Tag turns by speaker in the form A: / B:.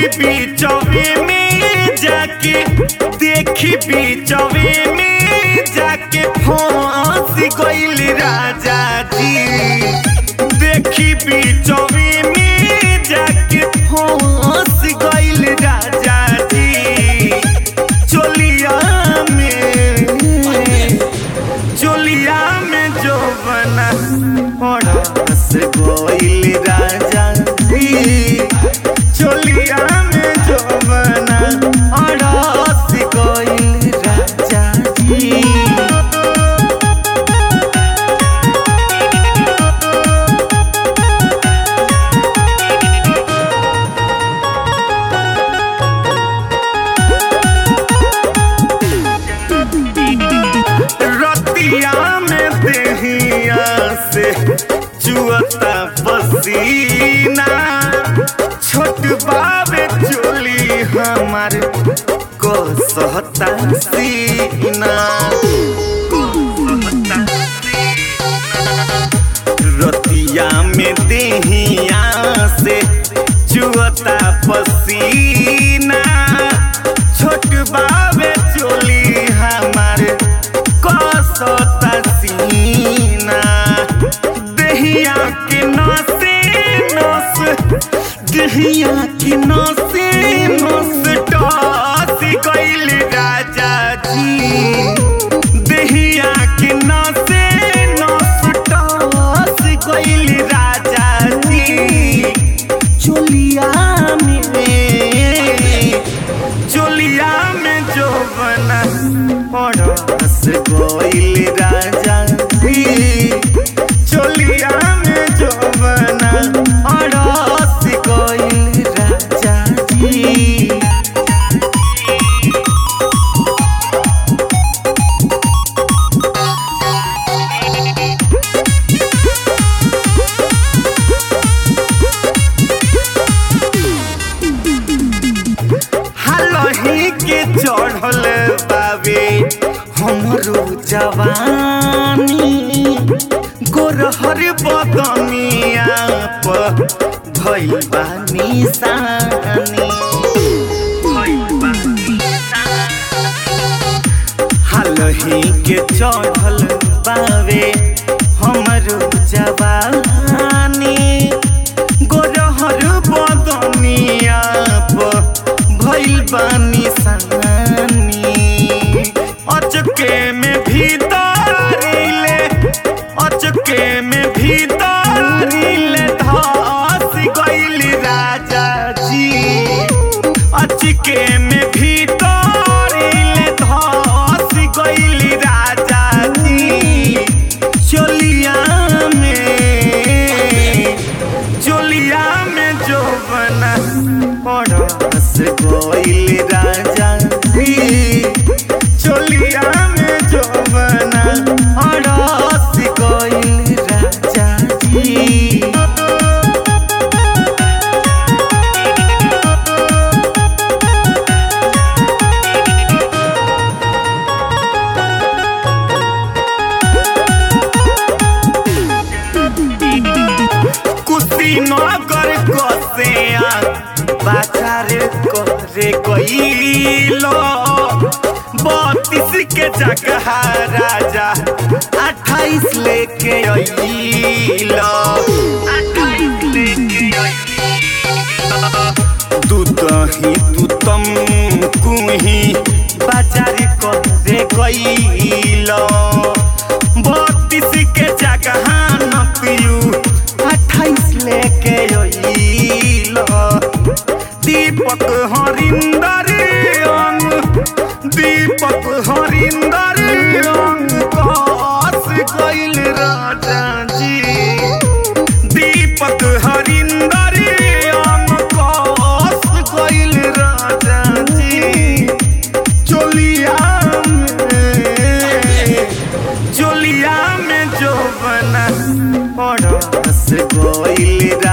A: बीचवे में जाके देखी बीचवे में जाके फंस गइल राजा जी देखी बीचवे में जाके फंस गइल राजा जी चोलिया में चोलिया में जो बना पड़स गइल राजा जी चोलिया में जो बना अड़स गइल राजा जी रतिया में देहिया से चुअता पसीना छोट बाबे चोली हमार को सहता सीना रतिया में देहिया से चुअता पसीना छोट बाबे चोली हमार कसता सीना दहिया के नसे नस दहिया के नसे नस टस गइल राजा जी दहिया के नसे नस टस गइल राजा जी चोलिया में चोलिया में जो बना पड़स गइल राजा जी चोलिया में जो बना अड़स गइल राजा जी हालही के चढ़ल बाबे हमरो जवानी गोरहर बदनिया पर भइल बा निशानी हालही के चढ़ल बाबे हमरो जवानी गोरहर बदनिया पर भइल बानी सानी अचके में भीतरिले अचके में भीतरिले धस गइल राजा जी अचके में भीतरिले धस गइल राजा जी चोलिया में चोलिया में जो बना पड़स गइल राजा जी चोलिया में जो बना अड़स गइल राजा जी कुशीनगर कसे बाजार करे गईलो बत्तीस के जगह राजा अट्ठाईस लेके अइलो अट्ठाईस लेके तू दही तू तम कुही बाजार करे गईलो बत्तीस के जगह न पियू अट्ठाईस लेके अइलो दीपक हरिंदर अंग दीपक हरिंदर अंग कस गइल राजा जी दीपक हरिंदर अंग कस गइल राजा जी चोलिया में चोलिया में जो बना पड़स गइल